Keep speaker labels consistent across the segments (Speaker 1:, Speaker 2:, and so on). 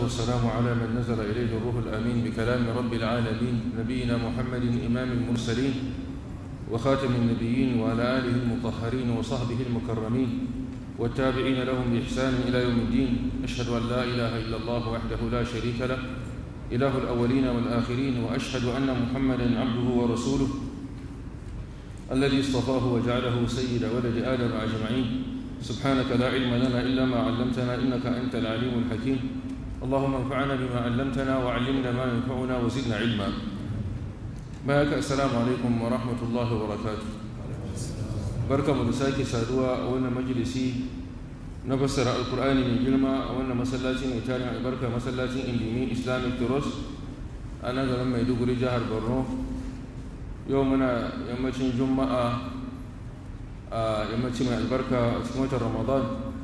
Speaker 1: والسلام على من نزل إليه الروح الأمين بكلام رب العالمين نبينا محمد إمام المرسلين وخاتم النبيين وعلى آله المطهرين وصحبه المكرمين والتابعين لهم بإحسان إلى يوم الدين أشهد أن لا إله إلا الله وحده لا شريك له إله الأولين والآخرين وأشهد أن محمدا عبده ورسوله الذي اصطفاه وجعله سيد ولد آدم أجمعين سبحانك لا علم لنا إلا ما علمتنا إنك أنت العليم الحكيم اللهم انفعنا بما علمتنا وعلمنا ما ينفعنا وزدنا علما بارك السلام عليكم ورحمة الله وبركاته بركة مدساكي سادوا أولنا مجلسي نفسر القرآن من جلما أولنا مسلاتي نتاري البركة مسلاتي إنديمي إسلامي تروس أنا لما يدوغ رجاهر برنو يومنا يمتين جمعة a yammaci mai albarka a cikin watan ramadan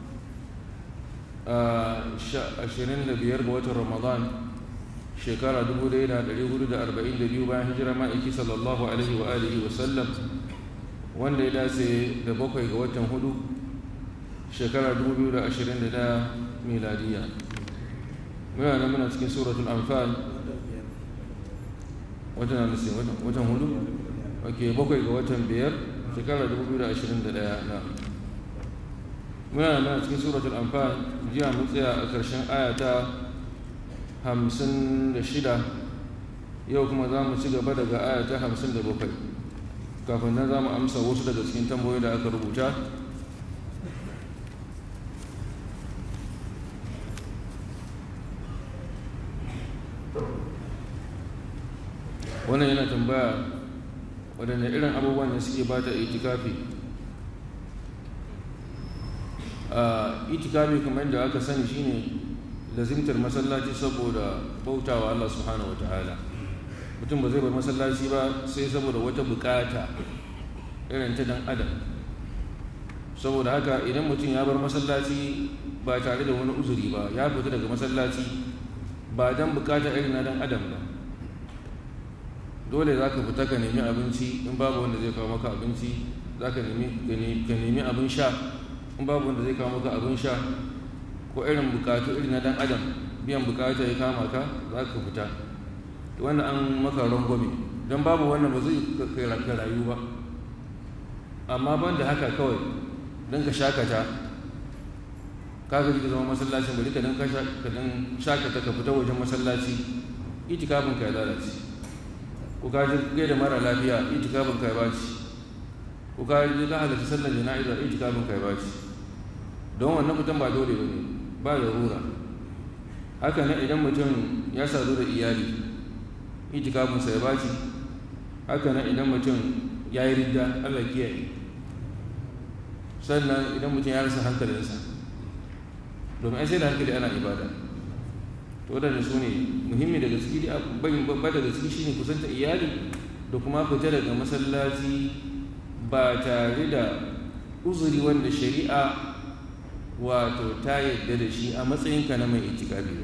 Speaker 1: ashirin da biyar ga watan ramadan shekara 1442 bayan hijira ma'aiki sallallahu alaihi wa alihi wa sallam wanda ya dace da bakwai ga watan hudu shekara 2021 miladiya muna nan muna cikin suratul anfal watan hudu ok bakwai ga watan biyar shekarar 2021 na muna nan cikin suratul anfal jiya mun tsaya a ƙarshen ayata 56 yau kuma za mu ci gaba daga ayata 57 kafin nan za mu amsa wasu daga cikin tambayoyi da aka rubuta wannan yana tambaya waɗanda irin abubuwan da suke ba ta itikafi a itikafi kamar da aka sani shine lazimtar masallaci saboda bautawa Allah subhanahu wa ta'ala mutum ba zai bar masallaci ba sai saboda wata bukata irin ta dan adam saboda haka idan mutum ya bar masallaci ba tare da wani uzuri ba ya fita daga masallaci ba dan bukata irin na dan adam ba dole za ka fita ka nemi abinci in babu wanda zai kawo maka abinci za ka nemi abin sha in babu wanda zai kawo maka abin sha ko irin bukatu irin na dan adam biyan bukata ya kama ka za ka fita wannan an maka rangwame don babu wannan ba zai ka rayu ba amma ban da haka kawai don ka shakata ka gaji ka zama masallacin bari ka don shakata ka fita wajen masallaci itikafin ka ya lalace ko ka ji gai da mara lafiya itikafin kai baci ko ka ji ka halatta sallar jana'iza itikafin kai baci don wannan mutum ba dole ba ne ba da rura haka nan idan mutum ya sadu da iyali itikafin sai baci haka nan idan mutum ya yi ridda allah kiyaye sannan idan mutum ya rasa hankalinsa domin ai sai da hankali ana ibada to waɗanda su ne muhimmi daga ciki babba daga ciki shine kusanta iyali da kuma fita daga masallaci ba tare da uzuri wanda shari'a wato ta yadda da shi a matsayinka na mai itikafi ba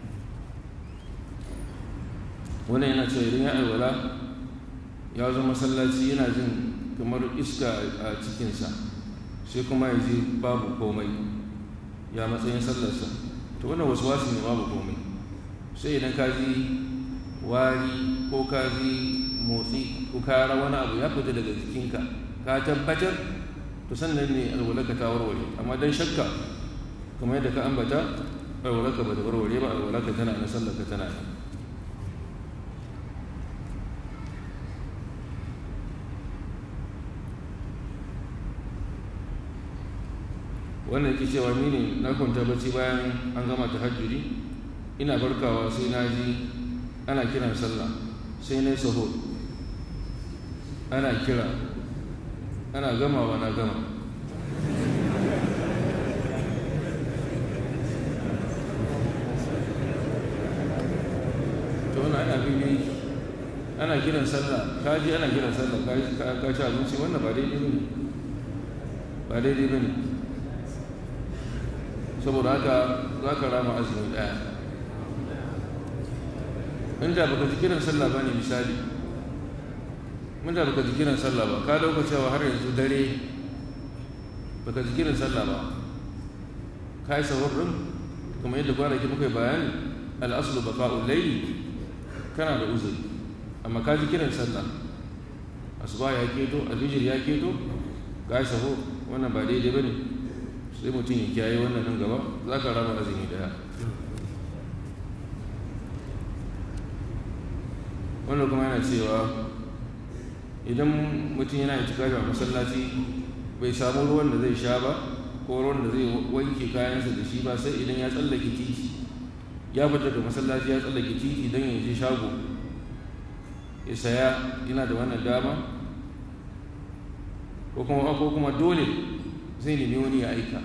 Speaker 1: wannan yana cewa idan ya alwala ya zo masallaci yana jin kamar iska a cikinsa sai kuma ya ji babu komai ya matsayin sallarsa to wannan wasu wasu ne babu komai sai idan ka ji wari ko ka ji motsi ko ka wani abu ya fita daga jikinka ka tabbatar to sannan ne alwalaka ta warware amma dan shakka kamar yadda ka ambata alwalaka ba da warware ba alwalaka tana na sallarka tana nan wannan yake cewa ni ne na kwanta bacci bayan an gama tahajjudi ina barkawa sai na ji ana kiran sallah sai na yi saho ana kira ana gamawa na gama to wani ana bibi ana kiran sallah ka ji ana kiran sallah ka ci abinci wannan ba daidai ba ne ba daidai ba ne saboda haka za ka rama azumi ɗaya inda baka ji kiran sallah ba ne misali inda baka ji kiran sallah ba ka dauka cewa har yanzu dare baka ji kiran sallah ba ka yi sahur ɗin kuma yadda kwanaki muka yi bayani al'aslu baqa'ul layli kana da uzuri amma ka ji kiran sallah asuba ya keto alfijir ya keto ga saho wannan ba daidai bane sai mutum ya kiyaye wannan nan gaba za ka raba azumi daya wannan kuma yana cewa idan mutum yana itikafi a masallaci bai samu ruwan da zai sha ba ko ruwan da zai wanke kayansa da shi ba sai idan ya tsallake titi ya fita da masallaci ya tsallake titi don ya je shago ya saya yana da wannan dama ko kuma ko kuma dole zai nemi wani ya aika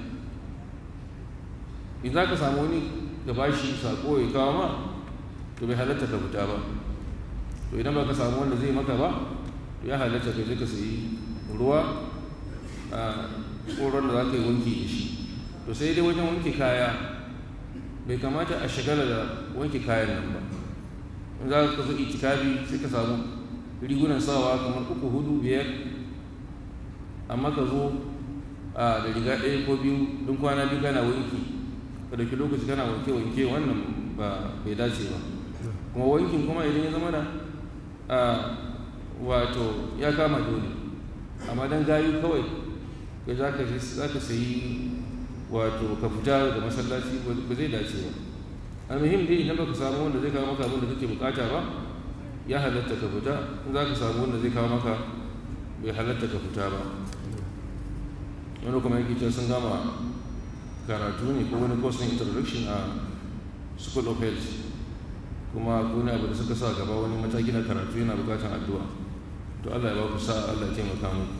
Speaker 1: in za ka samu wani da bashi sako ya kawo ma to bai halatta ka fita ba to idan ba ka samu wanda zai maka ba to ya halatta ka je ka sayi ruwa a tsoron da za ka yi wanki da shi to sai dai wajen wanke kaya bai kamata a shagala da wanke kayan nan ba in za ka zo itikafi sai ka samu rigunan sawa kamar uku hudu biyar amma ka zo a da riga ɗaya ko biyu don kwana biyu kana wanki ka dauki lokaci kana wanke wanke wannan ba bai dace ba kuma wankin kuma idan ya zama da a wato ya kama dole amma dan gayu kawai ka za ka sayi wato ka fita da masallaci ba zai dace ba almuhim dai idan baka samu wanda zai kawo maka abin da kake bukata ba ya halatta ka fita in za ka samu wanda zai kawo maka bai halatta ka fita ba wani kuma yake cewa sun gama karatu ne ko wani course introduction a school of health kuma wani abu da suka sa gaba wani mataki na karatu yana bukatan addu'a to Allah ya ba ku sa Allah ya taimaka muku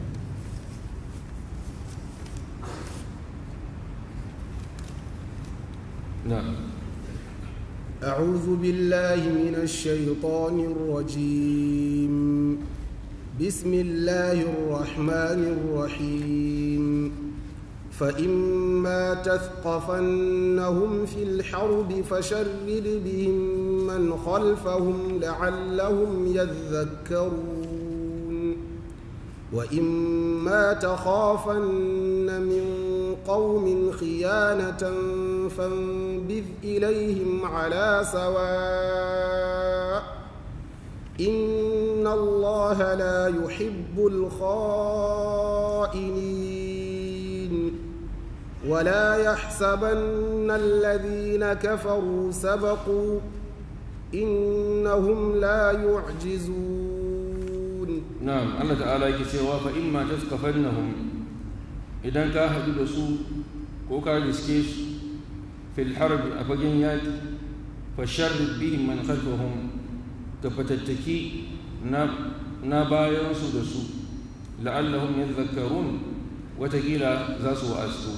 Speaker 1: نعم
Speaker 2: أعوذ بالله من الشيطان الرجيم بسم الله الرحمن الرحيم فإما تثقفنهم في الحرب فشرد بهم من خلفهم لعلهم يذكرون وإما تخافن من قوم خيانة فانبذ إليهم على سواء إن الله لا يحب الخائنين ولا يحسبن الذين كفروا سبقوا إنهم لا يعجزون
Speaker 1: na'am Allah ta'ala yake cewa fa imma taskafannahum idan ka haɗu da su ko ka riske su fil harbi a fagen yaƙi fa sharrid bihim man khalfahum ka fatattaki na na bayan su da su la'allahum yadhakkarun watakila za su wa'azu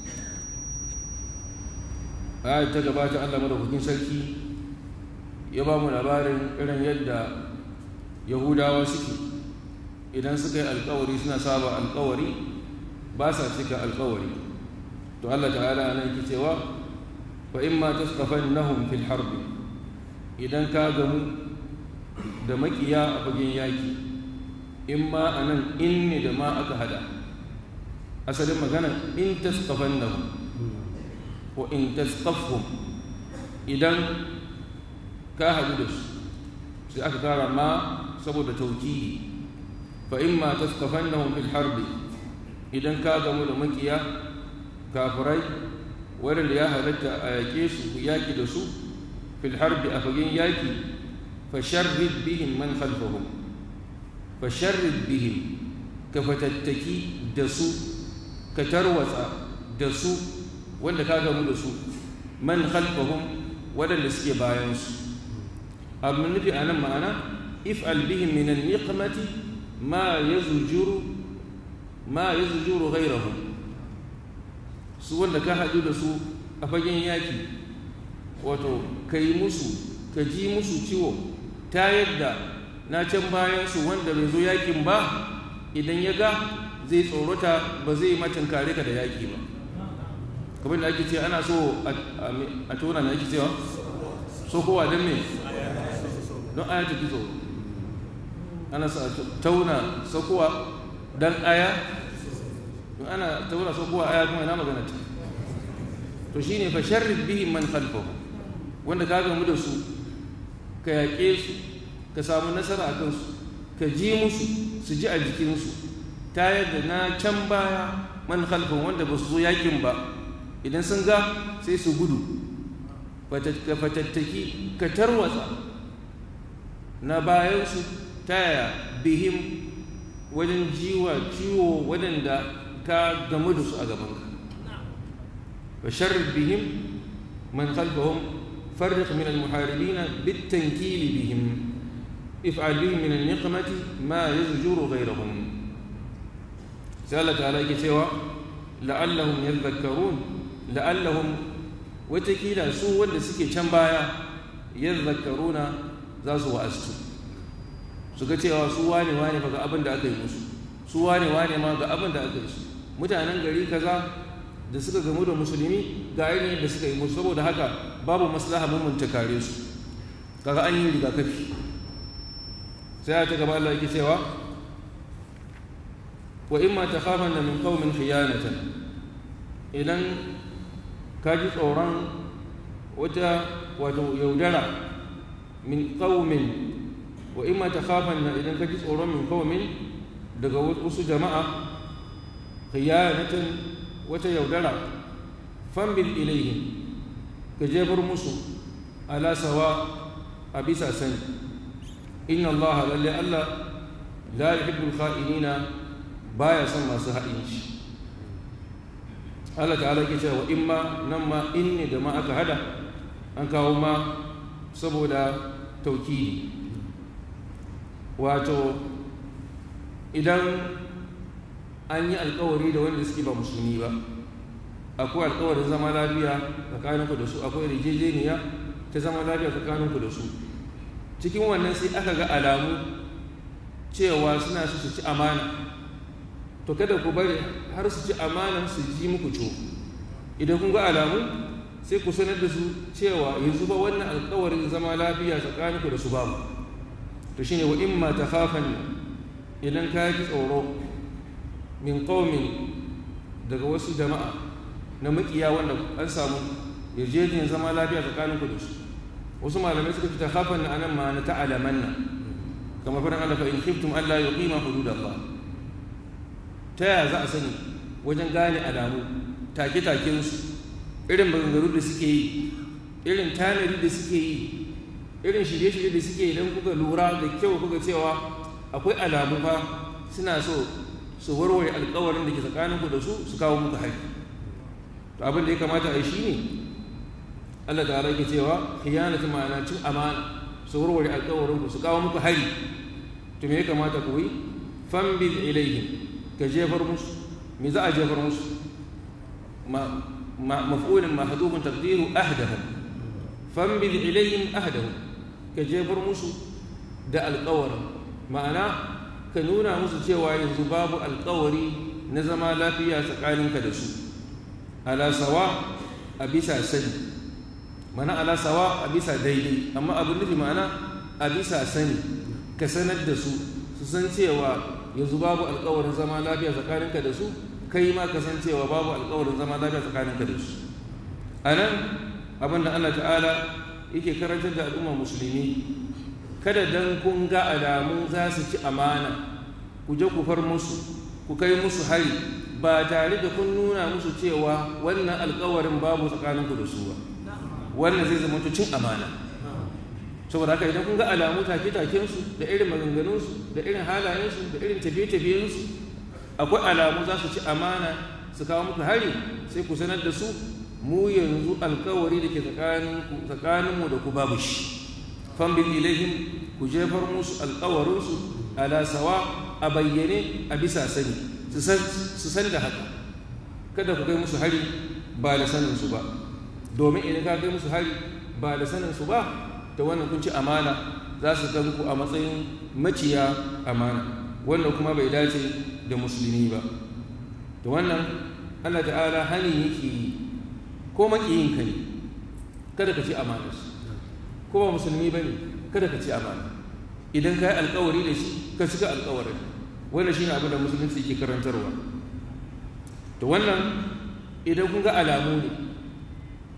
Speaker 1: ayat ta gabata Allah madaukakin sarki ya ba mu labarin irin yadda yahudawa suke idan suka yi alkawari suna saba alkawari ba sa cika alkawari to Allah ta'ala nan yake cewa fa imma tasqafannahum fil harbi idan ka gamu da makiya a fagen yaki imma anan inni da ma aka hada asalin magana in tasqafannahum wa in tasqafhum idan ka hadu da su sai aka kara ma saboda taukidi فإما تثقفنهم في الحرب إذا كاغموا لمكيا كافري ورل يا هلتا أيكيس ياكي دسو في الحرب أفقين ياكي فشرد بهم من خلفهم فشرد بهم كفتتكي دسو كتروث دسو ولا كاغموا دسو من خلفهم ولا لسكي باينس أبن النبي أنا معنا افعل بهم من النقمة ما يزجر ما يزجر غيرهم su wanda ka haɗu da su a fagen yaƙi wato ka yi musu ka ji musu ciwo ta yadda na can bayansu wanda bai zo yaƙin ba idan ya ga zai tsorota ba zai macin kare ka da yaƙi ba kamar da ake ce ana so a tona na ake cewa so kowa don me don aya ta tsoro ana tauna sakuwa dan aya ana tauna sakuwa aya kuma ina magana ta to shine fa sharrid bihi man khalfahu wanda ka gamu da su ka yaƙe su ka samu nasara a kansu ka ji musu su ji a jikinsu ta yadda na can baya man halfin wanda ba su zo yakin ba idan sun ga sai su gudu ka fatattaki ka tarwatsa na bayansu ta yaya bihim wajen jiwa ciwo waɗanda ka gamu da su a gabanka wa sharri bihim man khalfahum farriq min al-muharibin bitankili bihim if'al bihim min an-niqmati ma yazjuru ghayrahum sai Allah ta'ala yake cewa la'allahum yadhakkarun la'allahum watakila su wanda suke can baya yadhakkaruna za su wa'astu su ga cewa su wane wane ba ga abin da aka yi musu su wane wane ma ga abin da aka yi su mutanen gari kaza da suka gamu da musulmi ga ainihin da suka yi musu saboda haka babu maslaha mun kare su kaga an yi rigakafi sai ta gaba Allah yake cewa wa imma takhafanna min qaumin khiyanatan idan ka ji tsoron wata wato yaudara min qaumin wa imma takhafanna idan ka ji tsoron min qaumin daga wasu jama'a khiyanatan wata yaudara fambil ilaihim ka jebar musu ala sawa a bisa sani inna Allah lalle Allah la yuhibbul kha'inina baya son masu ha'inci Allah ta'ala ke cewa imma nan ma inni da ma aka hada an kawo ma saboda taukidi wato idan an yi alkawari da wanda suke ba musulmi ba akwai alkawarin zama lafiya tsakaninku da su akwai rijejeniya ta zama lafiya tsakaninku da su cikin wannan sai aka ga alamu cewa suna su ci amana to kada ku bari har su ci amanan su ji muku co idan kun ga alamu sai ku sanar da su cewa yanzu ba wannan alkawarin zama lafiya tsakaninku da su babu to shine wa imma takhafan idan ka ji tsoro min qaumin daga wasu jama'a na makiya wanda an samu yarjejeniyar zama lafiya tsakaninku da su wasu malamai suka ce takhafan anan ma na ta'alamanna kamar faɗin Allah fa in khiftum alla yuqima hududallah ta yaya za a sani wajen gane alamu take-takensu irin maganganu da suke yi irin tanadi da suke yi irin shirye-shirye da suke yi don kuka lura da kyau kuka cewa akwai alamu fa suna so su warware alkawarin da ke tsakaninku da su su kawo muku hari to abin da ya kamata a yi shi ne Allah ta rage cewa khiyanatu ma'ana cin amana su warware alkawarin ku su kawo muku hari to me ya kamata ku yi fambil ilaihim ka jefar musu me za a jefar musu maf'ulin mahdhufun taqdiru ahdahum fambil ilayhim ahdahum ka jefar musu da alƙawari ma'ana ka nuna musu cewa yanzu babu alƙawari na zama lafiya tsakaninka da su ala sawa a bisa sani mana ala sawa a bisa daidai amma abin nufi ma'ana a bisa sani ka sanar da su su san cewa yanzu babu alkawarin zama lafiya tsakaninka da su kai ma kasancewa babu alkawarin zama lafiya tsakaninka da su a nan abinda Allah ta'ala yake karantar da al'umma musulmi kada dan kun ga alamu za su ci amana ku je ku far musu ku kai musu hari ba tare da kun nuna musu cewa wannan alkawarin babu tsakaninku da su ba wannan zai zama cin amana saboda haka idan kun ga alamu take-takensu da irin maganganunsu da irin halayensu da irin tafiye-tafiyensu akwai alamu za su ci amana su kawo muku hari sai ku sanar da su mu yanzu alkawari da ke tsakaninmu da ku babu shi fambin ilaihim ku jefar musu alkawarinsu ala sawa a bayyane a bisa sani su san da haka kada ku kai musu hari ba da saninsu ba domin idan ka kai musu hari ba da saninsu ba ta wannan kun ci amana za su gan ku a matsayin maciya amana wannan kuma bai dace da musulmi ba da wannan Allah ta'ala hani yake yi ko makiyin ka ne kada ka ci amana ko ba musulmi ba ne kada ka ci amana idan ka yi alkawari da shi ka cika alkawarin wannan shi ne abin da musulunci ke karantarwa da wannan idan kun ga alamu ne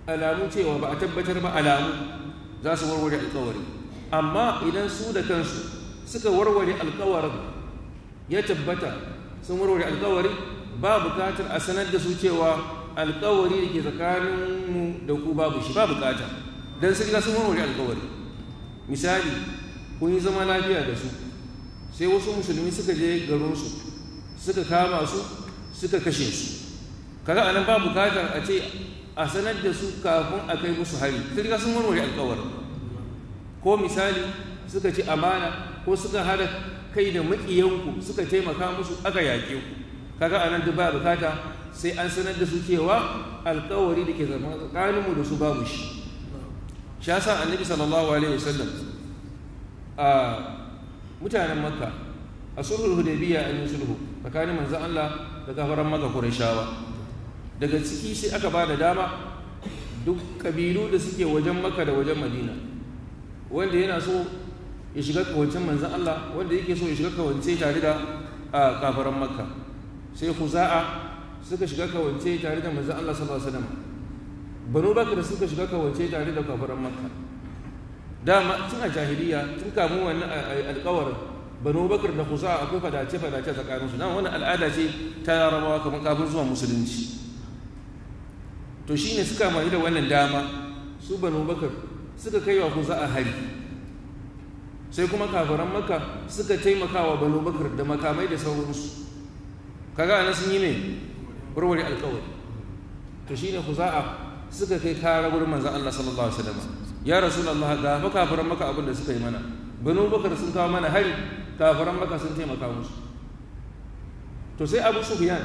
Speaker 1: alamu cewa ba a tabbatar ba alamu za su warware alkawari amma idan su da kansu suka warware alkawarin ya tabbata sun warware alkawari ba bukatar a sanar da su cewa alkawari da ke tsakaninmu da ku babu shi ba bukata don sun ga sun warware alkawari misali kun yi zama lafiya da su sai wasu musulmi suka je garinsu suka kama su suka kashe su kaga anan ba bukatar a ce a sanar da su kafin a kai musu hari sun ga sun warware alkawari ko misali suka ci amana ko suka hada kai da maƙiyanku suka taimaka musu aka yaƙe ku kaga anan duk ba bukata sai an sanar da su cewa alkawari da ke zama tsakaninmu da su babu shi shi yasa annabi sallallahu alaihi wasallam a mutanen makka a sulhul hudaybiya an yi sulhu tsakanin manzon Allah da kafaran makka qurayshawa daga ciki sai aka ba da dama duk kabilu da suke wajen makka da wajen madina wanda yana so ya shiga kawancin manzon Allah wanda yake so ya shiga kawance tare da kafaran makka sai huza'a suka shiga kawance tare da manzon Allah sallallahu alaihi wasallam banu bakar suka shiga kawance tare da kafaran makka dama tun a jahiliya tun kamun wannan alƙawarin banu bakar da huza'a akwai fadace fadace tsakanin su dan wannan al'ada ce ta larabawa kamar kafin zuwa musulunci to shine suka mai da wannan dama su banu bakar suka kai wa huza'a hari sai kuma kafaran makka suka taimaka wa banu bakar da makamai da sauransu kaga anan sun yi ne warware alkawari to shine khuza'a suka kai kara gurin manzon Allah sallallahu alaihi wasallam ya rasulullah ga fa kafiran maka abin da suka yi mana banu bakar sun kawo mana hari kafiran maka sun taimaka musu to sai abu sufyan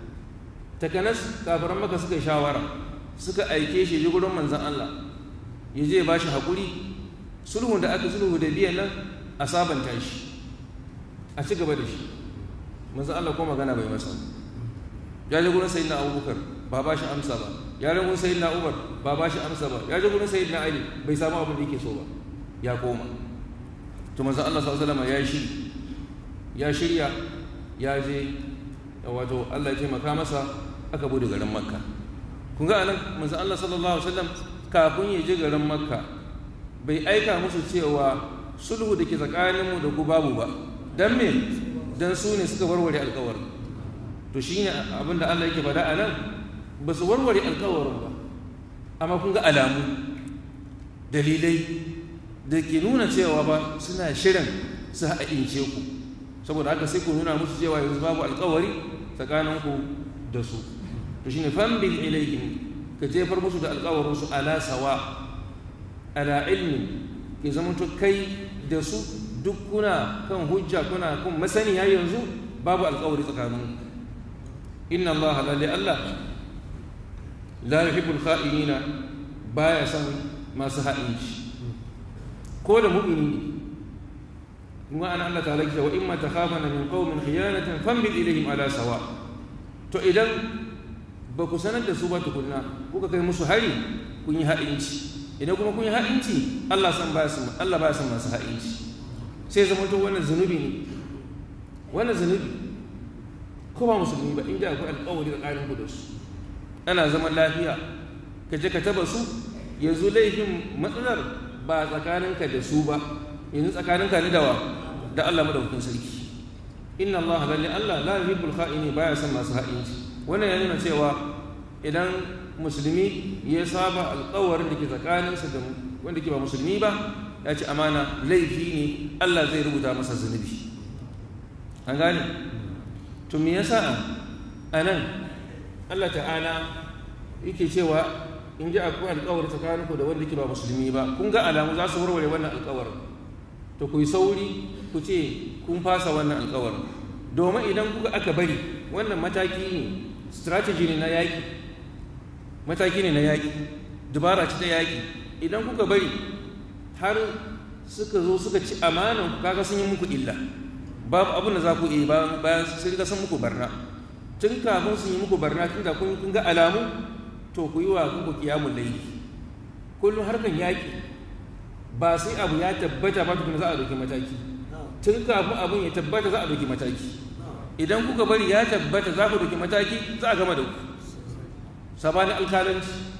Speaker 1: takanas kafiran maka suka yi shawara suka aike shi ji gurin manzon Allah ya je ba shi hakuri sulhun da aka sulhu da biyan nan a sabanta shi a ci gaba da shi manzon Allah ko magana bai masa ya je gurin sayyidina abubakar ba ba shi amsa ba ya je gurin sayyidina umar ba ba shi amsa ba ya je gurin sayyidina ali bai samu abin da yake so ba ya koma to manzon Allah sallallahu alaihi wasallam ya shiri ya shirya ya je wato Allah ya taimaka masa aka bude garin makka kun ga anan manzon Allah sallallahu alaihi wasallam kafin ya je garin makka bai aika musu cewa sulhu da ke tsakaninmu da ku babu ba dan me dan su ne suka warware alkawarin to shi ne abinda Allah yake faɗa a nan ba su warware alkawarin ba amma kun ga alamu dalilai da ke nuna cewa ba suna shirin su haɗince ku saboda haka sai ku nuna musu cewa yanzu babu alkawari tsakaninku da su to shi ne fambil ilaihim ka jefar musu da alkawarinsu ala sawa ala ilmi ke zama kai da su duk kuna kan hujja kuna kan masaniya yanzu babu alkawari tsakaninku inna allaha lalle allah la yuhibbul kha'inina baya son masu ha'inci ko da mu'mini ne kuma ana Allah ta'ala wa imma takhafana min qaumin khiyanatan fambil ilayhim ala sawa to idan ba ku sanar da su ba tukunna kuka kai musu hari kun yi ha'inci idan kuma kun yi ha'inci Allah san baya son Allah baya son masu ha'inci sai zama to wannan zunubi ne wannan zunubi ko ba musulmi ba inda akwai alƙawari tsakanin ku da su ana zaman lafiya ka je ka taba su yanzu laifin matsalar ba tsakaninka da su ba yanzu tsakaninka ne da wa da Allah madaukakin sarki inna Allah lalle Allah la yuhibbul kha'ini baya son masu ha'inci wannan ya nuna cewa idan musulmi ya saba alƙawarin da ke tsakaninsa da wanda ke ba musulmi ba ya ci amana laifi ne Allah zai rubuta masa zunubi an gane to me yasa a nan Allah ta'ala yake cewa in ji akwai alkawari tsakaninku da wanda ke ba musulmi ba kun ga alamu za su warware wannan alkawarin to ku yi sauri ku ce kun fasa wannan alkawarin domin idan kuka aka bari wannan mataki ne strategy ne na yaƙi mataki ne na yaƙi dubara ce ta yaƙi idan kuka bari har suka zo suka ci amanan kaga sun yi muku illa babu abin da za ku yi bayan sun ga sun muku barna tun kafin sun yi muku barna tun da kun ga alamu to ku yi wa kuku kiyamun laifi kullum harkan yaƙi ba sai abu ya tabbata ba tukuna za a ɗauki mataki tun kafin abin ya tabbata za a ɗauki mataki idan kuka bari ya tabbata za ku ɗauki mataki za a gama da ku sabanin alkalanci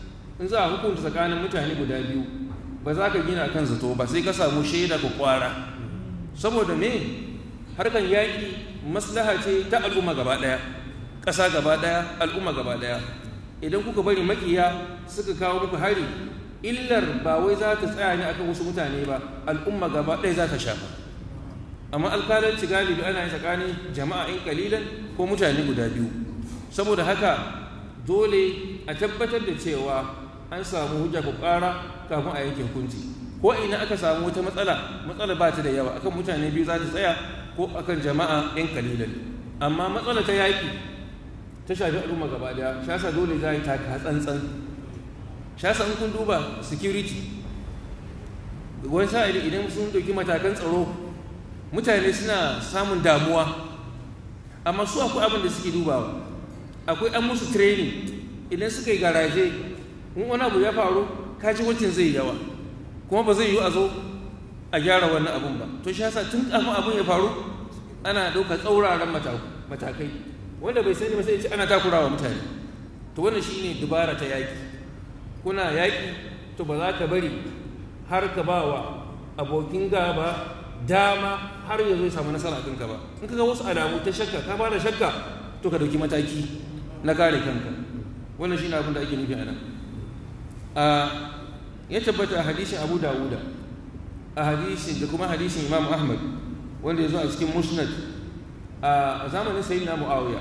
Speaker 1: in za a hukunta tsakanin mutane guda biyu ba za ka gina kan zato ba sai ka samu shaida ka kwara saboda me harkan yaƙi maslaha ce ta al'umma gaba ɗaya ƙasa gaba ɗaya al'umma gaba ɗaya idan kuka bari makiya suka kawo muku hari illar ba wai za ta tsaya ne akan wasu mutane ba al'umma gaba ɗaya za ta shafa amma alkalanci galibi ana yin tsakanin jama'a in kalilan ko mutane guda biyu saboda haka dole a tabbatar da cewa an samu hujja ku ƙara kafin a yanke hukunci ko ina aka samu wata matsala matsala ba ta da yawa akan mutane biyu za ta tsaya ko akan jama'a in kalilan amma matsala ta yaƙi ta shafi al'umma gaba daya shasa dole za a yi taka tsantsan shasa in kun duba security wani sa'ili idan sun ɗauki matakan tsaro mutane suna samun damuwa amma su akwai abin da suke dubawa akwai an musu training idan suka yi garaje in wani abu ya faru kaji wancan zai yawa kuma ba zai yi a zo a gyara wannan abun ba to shasa tun kafin abin ya faru ana ɗaukar tsauraran matakai wanda bai sani ba sai ce ana takurawa mutane to wannan shine dubara ta yaki kuna yaki to ba za ka bari har ka ba wa abokin gaba dama har ya zo ya samu nasara a kanka ba in ka ga wasu alamu ta shakka ka ba da shakka to ka dauki mataki na kare kanka wannan shine abin da ake nufi a nan a ya tabbata a hadisin Abu Dawuda a hadisin da kuma hadisin Imam Ahmad wanda ya zo a cikin Musnad a zamanin sayi na mu'awiya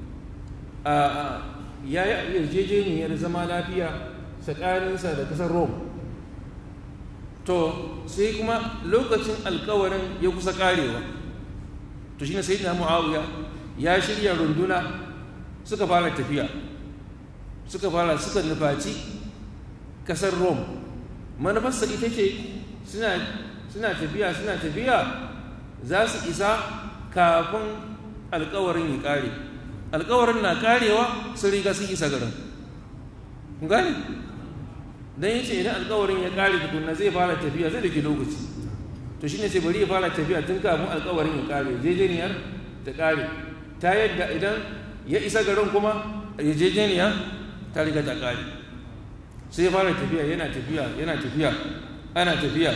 Speaker 1: ya yi yarjejeniyar zama lafiya tsakaninsa da kasar rome to sai kuma lokacin alkawarin ya kusa karewa to shi ne sayi na mu'awiya ya shirya runduna suka fara tafiya suka fara suka nufaci kasar rome manufarsa ita ce suna tafiya suna tafiya za su isa kafin alkawarin ya kare alkawarin na karewa sun riga sun isa garin kun gane don yace idan alkawarin ya kare tukunna zai fara tafiya zai dake lokaci to shine sai bari ya fara tafiya tun kafin alkawarin ya kare jejeniyar ta kare ta yadda idan ya isa garin kuma jejeniya ta riga ta kare sai ya fara tafiya yana tafiya yana tafiya ana tafiya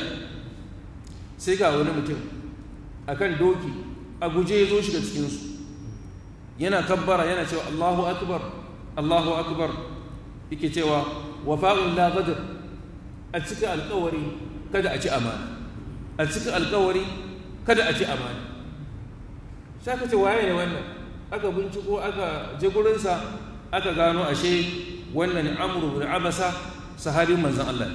Speaker 1: sai ga wani mutum akan doki a guje ya zo shiga cikinsu yana kabbara yana cewa Allahu akbar Allahu akbar yake cewa wafa'un la ghadr a cika alƙawari kada a ci amana a cika alƙawari kada a ci amana sai aka ce waye ne wannan aka binciko aka je gurinsa aka gano ashe wannan amru bin abasa sahabin manzon Allah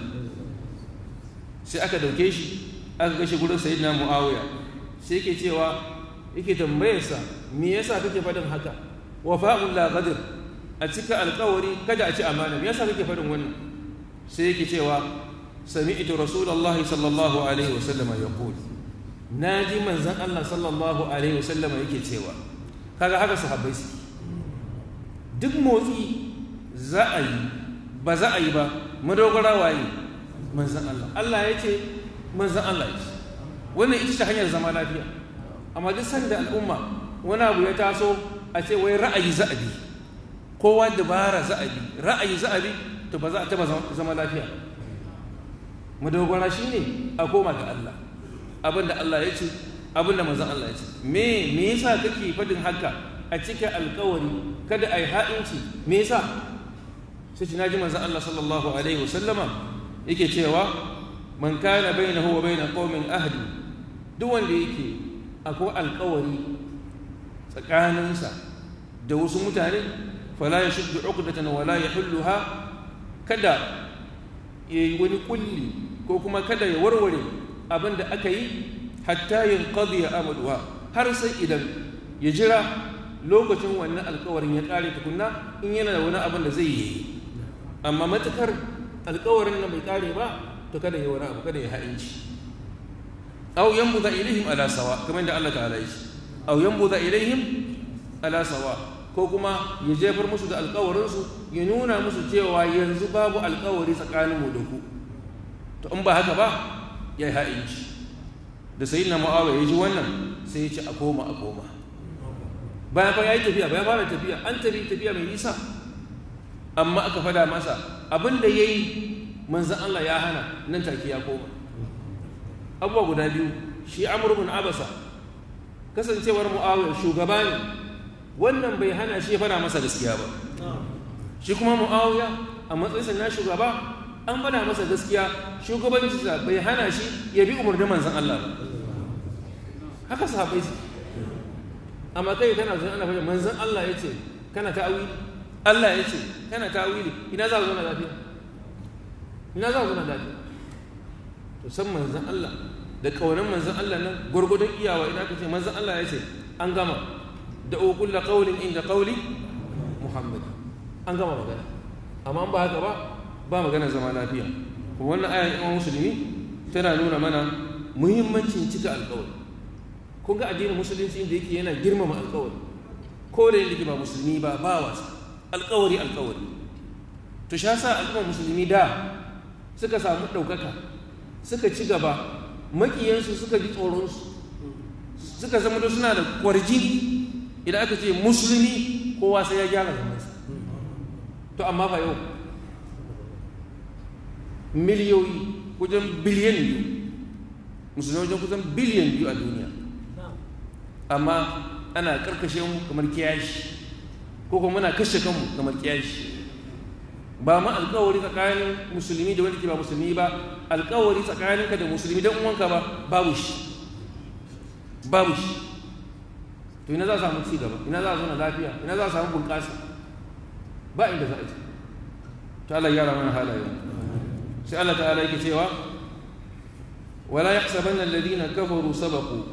Speaker 1: sai aka dauke shi aka gashi gurin sayyidina muawiya sai yake cewa yake tambayarsa me yasa kake faɗin haka wafa'un la qadr a cika alƙawari kada a ci amana me yasa kake faɗin wannan sai yake cewa sami'tu rasulullahi sallallahu alaihi wasallam yaqul naji manzon Allah sallallahu alaihi wasallam yake cewa kaga haka sahabbai su duk motsi za a yi ba za a yi ba madogara waye manzon Allah Allah ya ce manzon Allah ya ce wannan ita ce hanyar zama lafiya amma duk sanda al'umma wani abu ya taso a ce wai ra'ayi za a bi kowa dabara za a bi ra'ayi za a bi to ba za a taba zama lafiya madogara shine a koma ga Allah abinda Allah ya ce abinda manzon Allah ya ce me me yasa kake fadin haka a cika alkawari kada ai ha'inci me yasa sai ci naji manzon Allah sallallahu alaihi wasallama yake cewa man kana bainahu wa bain qaumin ahdi duk wanda yake akwai alkawari tsakaninsa da wasu mutane fala ya shuddu uqdatan wala yahulluha kada yayi wani kulli ko kuma kada ya warware abin da aka yi hatta yanqadi amaduha har sai idan ya jira lokacin wannan alkawarin ya kare tukunna in yana da wani abin da zai yi amma matukar alkawarin nan bai kare ba to kada ya wani abu kada ya ha'inci aw yanbudha ilaihim ala sawa kamar da Allah ta'ala yi aw yanbudha ilaihim ala sawa ko kuma ya jefar musu da alkawarin su ya nuna musu cewa yanzu babu alkawari tsakanin mu da ku to in ba haka ba ya yi ha'inci da sayyidina mu'awiya ya ji wannan sai ya ce a koma a koma bayan fa ya yi tafiya bayan fara tafiya an tafi tafiya mai nisa amma aka fada masa abin da ya yi manzan Allah ya hana nan take ya koma abubuwa guda biyu shi amur bin abasa kasancewar mu'awiyar shugaba ne wannan bai hana shi ya fada masa gaskiya ba shi kuma mu'awiya a matsayinsa na shugaba an fada masa gaskiya shugabancinsa bai hana shi ya bi umarnin manzan Allah ba haka sahabai su amma kai kana zuwa ana fahimta manzan Allah ya ce kana ta'awili Allah ya ce kana ta'awili ina za ka zo na lafiya ina za ka zo na lafiya to san manzan Allah da kaunan manzan Allah nan gwargwadon iyawa ina ka ce manzan Allah ya ce an gama da ukulla qaulin inda qauli Muhammad an gama magana amma an ba haka ba ba magana zama lafiya kuma wannan ayan imam musulmi tana nuna mana muhimmancin cika alƙawari kun ga addinin musulunci inda yake yana girmama alƙawari ko da yake ba musulmi ba ba wasa alƙawari alƙawari to sha sa al'ummar musulmi da suka samu ɗaukaka suka ci gaba maƙiyansu suka ji tsoronsu suka zama da suna da kwarji idan aka ce musulmi kowa sai ya gyara zamansa to amma fa yau miliyoyi wajen biliyan biyu musulmi wajen kusan biliyan biyu a duniya amma ana karkashe mu kamar kiyashi ko kuma muna kashe kanmu kamar kiyashi ba ma alkawari tsakanin musulmi da wanda ke ba musulmi ba alkawari tsakaninka da musulmi don uwanka ba babu shi babu shi to ina za a samu ci gaba ina za a zauna lafiya ina za a samu bunƙasa ba inda za a ci to Allah ya mana halaye sai Allah ta'ala yake cewa wala yahsabanna alladhina kafaru sabaqu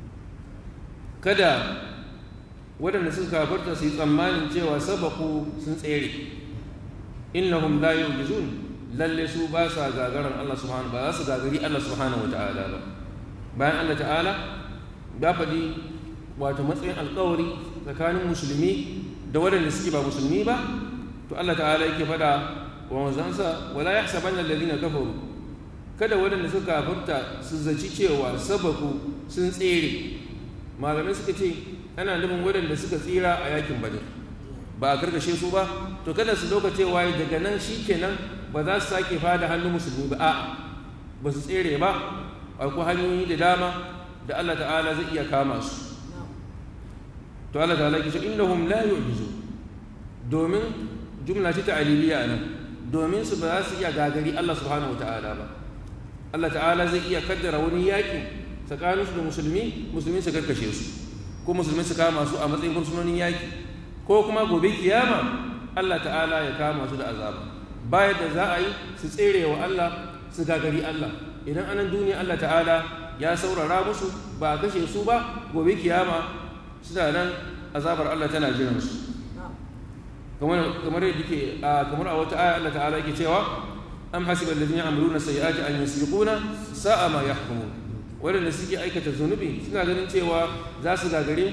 Speaker 1: kada waɗanda suka kafarta su yi tsammanin cewa sabaku sun tsere innahum la yu'jizun lalle su ba sa gagaran Allah subhanahu ba za su gagari Allah subhanahu wata'ala ba bayan Allah ta'ala ya faɗi wato matsayin alkawari tsakanin musulmi da waɗanda suke ba musulmi ba to Allah ta'ala yake faɗa wa manzansa wala yahsabanna alladhina kafaru kada waɗanda suka kafarta su zaci cewa sabaku sun tsere malamai suka ce ana nufin waɗanda suka tsira a yakin badar ba a karkashe su ba to kada su doka cewa daga nan shi kenan ba za su sake fada hannun musulmi ba a ba su tsere ba akwai hanyoyi da dama da Allah ta'ala zai iya kama su to Allah ta'ala ke ce innahum la yu'jizu domin jumla ce ta'aliliya nan domin su ba za su iya gagari Allah subhanahu wata'ala ba Allah ta'ala zai iya kaddara wani yaƙi tsakaninsu da musulmi musulmi su karkashe su ko musulmi su kama su a matsayin fursunonin yaki ko kuma gobe kiyama Allah ta'ala ya kama su da azaba bayan da za a yi su tsere wa Allah su gagari Allah idan anan duniya Allah ta'ala ya saurara musu ba a kashe su ba gobe kiyama suna nan azabar Allah tana jiran su kamar yadda ke kamar a wata aya Allah ta'ala yake cewa am hasiba alladhina ya'maluna sayyi'ati an yasbiquna sa'a ma yahkumun waɗanda suke aikata zunubi suna ganin cewa za su gagare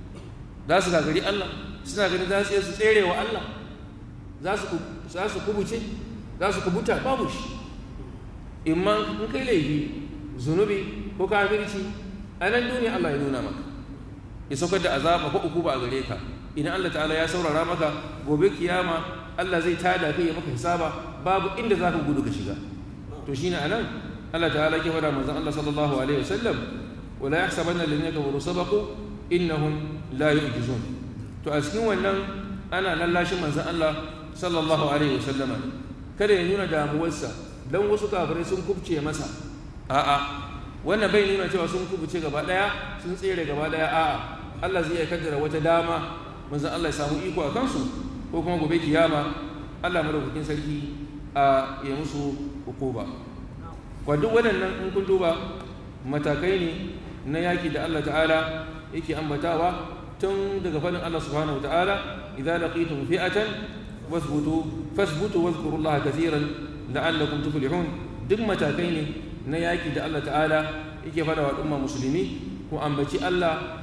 Speaker 1: za su gagari Allah suna ganin za su su tsere wa Allah za su kubuce za su kubuta babu shi imma in kai laifi zunubi ko kafirci a nan duniya Allah ya nuna maka ya saukar da azaba ko uku ba a gare ka idan Allah ta'ala ya saurara maka gobe kiyama Allah zai tada kai ya maka hisaba babu inda za ka gudu ka shiga to shine anan Allah ta'ala ke fada manzon Allah sallallahu alaihi wasallam wala yahsabanna alladhina kafaru sabaqu innahum la yu'jizun to a cikin wannan ana lallashin manzon Allah sallallahu alaihi wasallama kada ya nuna damuwarsa dan wasu kafirai sun kubce masa a'a wannan bai nuna cewa sun kubuce gaba daya sun tsere gaba daya a'a Allah zai kaddara wata dama manzon Allah ya samu iko a kansu ko kuma gobe kiyama Allah madaukakin sarki a ya musu hukuma kwa duk waɗannan in kun duba matakai ne na yaƙi da Allah ta'ala yake ambatawa tun daga faɗin Allah subhanahu wa ta'ala idza laqitum fi'atan wasbutu fasbutu wadhkurullaha kathiran la'allakum tuflihun duk matakai ne na yaƙi da Allah ta'ala yake faɗa wa al'umma musulmi ku ambaci Allah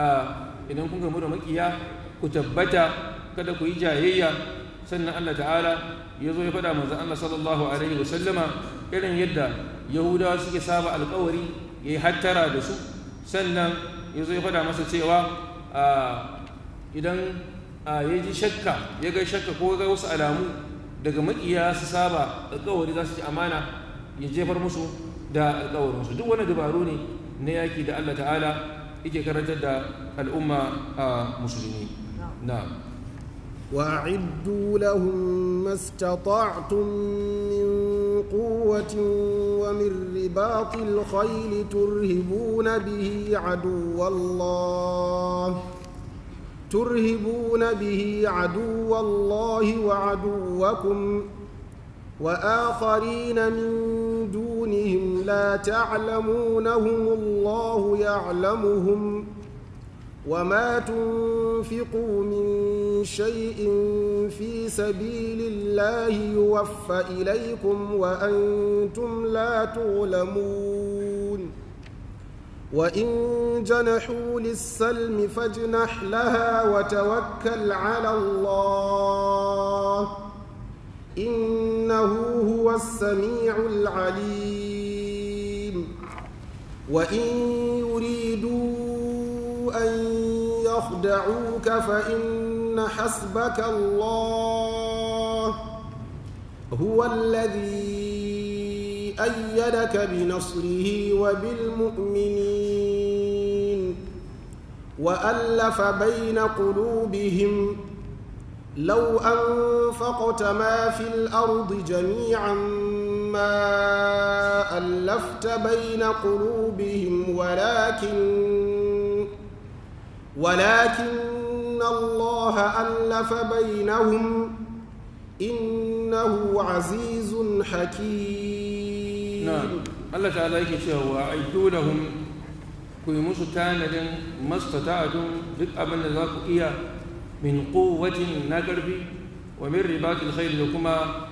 Speaker 1: idan kun gamu da makiya ku tabbata kada ku yi jayayya sannan Allah ta'ala ya zo ya faɗa manzon Allah sallallahu alaihi wa sallama irin yadda yahudawa suke saba alkawari ya yi hattara da su sannan ya zo ya faɗa masa cewa idan ya ji shakka ya ga shakka ko ga wasu alamu daga makiya su saba alkawari za su ci amana ya jefar musu da alkawarinsu duk wani dabaru ne na yaki da Allah ta'ala yake karantar da al'umma a musulmi na
Speaker 2: وأعدوا لهم ما استطعتم من قوة ومن رباط الخيل ترهبون به عدو الله ترهبون به عدو الله وعدوكم وآخرين من دونهم لا تعلمونهم الله يعلمهم وما تنفقوا من شيء في سبيل الله يوفى إليكم وأنتم لا تظلمون وإن جنحوا للسلم فاجنح لها وتوكل على الله إنه هو السميع العليم وإن يريدوا أن يخدعوك فإن حسبك الله هو الذي أيدك بنصره وبالمؤمنين وألف بين قلوبهم لو أنفقت ما في الأرض جميعا ما ألفت بين قلوبهم ولكن ولكن الله ألف بينهم إنه عزيز حكيم
Speaker 1: نعم الله تعالى yake cewa aidu lahum ku yi musu tanadin mastata'atun duk abin da za ku iya min quwwatin na ƙarfi wa min ribatil khayr da kuma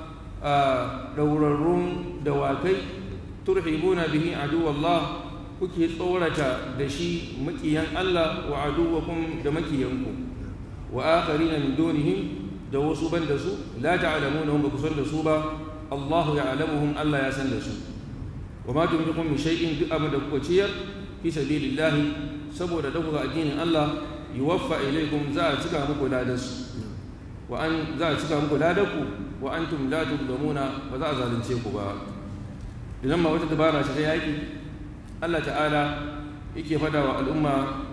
Speaker 1: ɗaurarrun dawakai turhibuna bihi aduwallah kuke tsorata da shi makiyan Allah wa aduwakum da makiyanku wa akharina min dunihim da wasu ban da su la ta'lamunahum ba ku san da su ba Allahu ya'lamuhum Allah ya san da su wa ma tunfiqu min shay'in duk abin da kuka ciyar fi sabilillahi saboda dauka addinin Allah yuwaffa ilaykum za a cika muku ladansu wa an za a cika muku ladanku wa antum la tudlamuna ba za a zalunce ku ba idan ma wata dabara ce ta yaki Allah ta'ala yake fada wa al'umma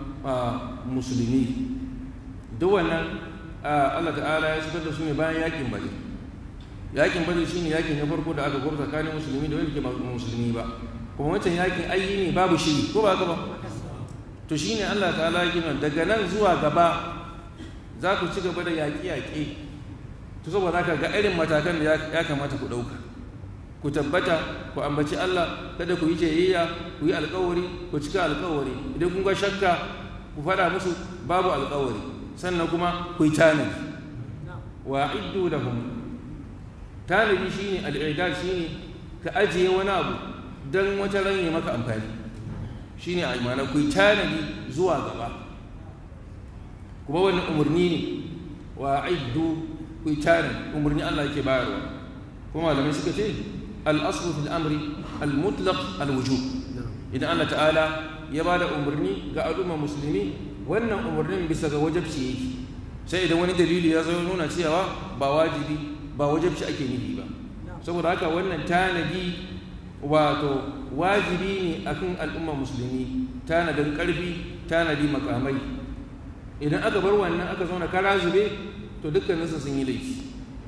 Speaker 1: musulmi duk wannan Allah ta'ala ya shigar da su ne bayan yakin bade yakin bade shine yakin na farko da aka gwamta tsakanin musulmi da wanda ke musulmi ba kuma wancan yakin ayi ne babu shiri ko ba haka ba to shine Allah ta'ala ya gina daga nan zuwa gaba za ku ci gaba da yaƙi-yaƙi to saboda haka ga irin matakan da ya kamata ku ɗauka ku tabbata ku ambaci Allah kada ku yi jayayya ku yi alkawari ku cika alkawari idan kun ga shakka ku faɗa musu babu alkawari sannan kuma ku yi tanadi wa iddu lahum tanadi shine al'idad shine ka ajiye wani abu dan wata ran yi maka amfani shine a imana ku yi tanadi zuwa gaba kuma wannan umarni ne wa iddu ku yi tanadi umarni Allah yake bayarwa kuma malamai suka ce al'asru fil amri al-mutlaq al-wujub idan Allah ta'ala ya ba da umarni ga al'umma musulmi wannan umarnin bisa ga wajabci yake sai idan wani dalili ya zo nuna cewa ba wajibi ba wajabci ake nufi ba saboda haka wannan tanadi wato wajibi ne akan al'umma musulmi tanadin karfi tanadi makamai idan aka bar wannan aka zauna kara zube to dukkaninsu sun yi laifi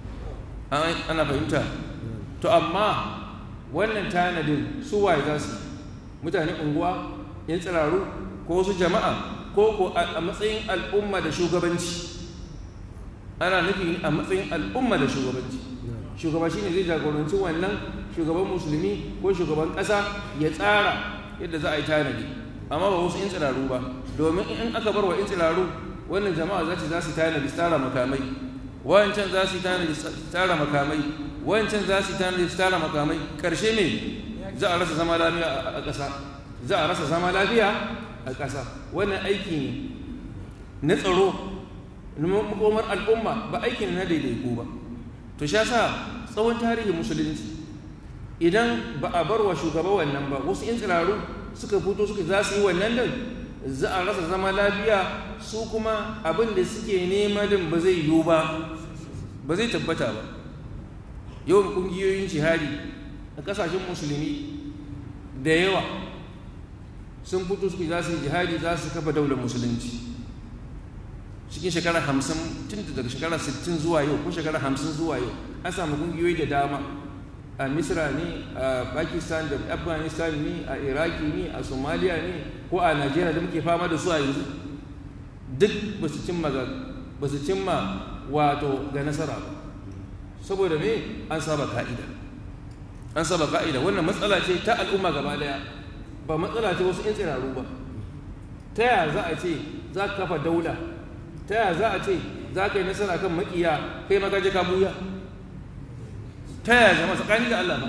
Speaker 1: ana fahimta to amma wannan tanadin su waye za su mutane unguwa yan tsiraru ko wasu jama'a ko ko a matsayin al'umma da shugabanci ana nufi a matsayin al'umma da shugabanci shugaba shine zai jagoranci wannan shugaban musulmi ko shugaban ƙasa ya tsara yadda za a yi tanadi amma ba wasu yan tsiraru ba domin in aka bar wa yan tsiraru wannan jama'a za ta za su tanadi tsara makamai wancan za su tanadi tsara makamai wancan za su tanadi tsara makamai karshe ne za a rasa zama lafiya a ƙasa za a rasa zama lafiya a ƙasa wannan aiki ne na tsaro makomar al'umma ba aiki ne na daidaiku ba to sha sa tsawon tarihin musulunci idan ba a bar wa shugaba wannan ba wasu in tsiraru suka fito suka za su yi wannan din za a rasa zama lafiya su kuma abin da suke nema din ba zai yiwu ba ba zai tabbata ba yawan kungiyoyin jihadi a kasashen musulmi da yawa sun fito suke za su yi jihadi za su kafa daular musulunci cikin shekara hamsin tun daga shekara sittin zuwa yau ko shekara hamsin zuwa yau an samu kungiyoyi da dama a misra ne a pakistan da afghanistan ne a iraki ne a somalia ne ko a najeriya da muke fama da su a yanzu duk ba su cimma ba su cimma wato ga nasara ba saboda me an saba ka'ida an saba ka'ida wannan matsala ce ta al'umma gaba daya ba matsala ce wasu 'yan tsiraru ba ta yaya za a ce za ka kafa daula ta yaya za a ce za ka yi nasara kan makiya kai maka je ka buya ta yaya zama tsakani da Allah ba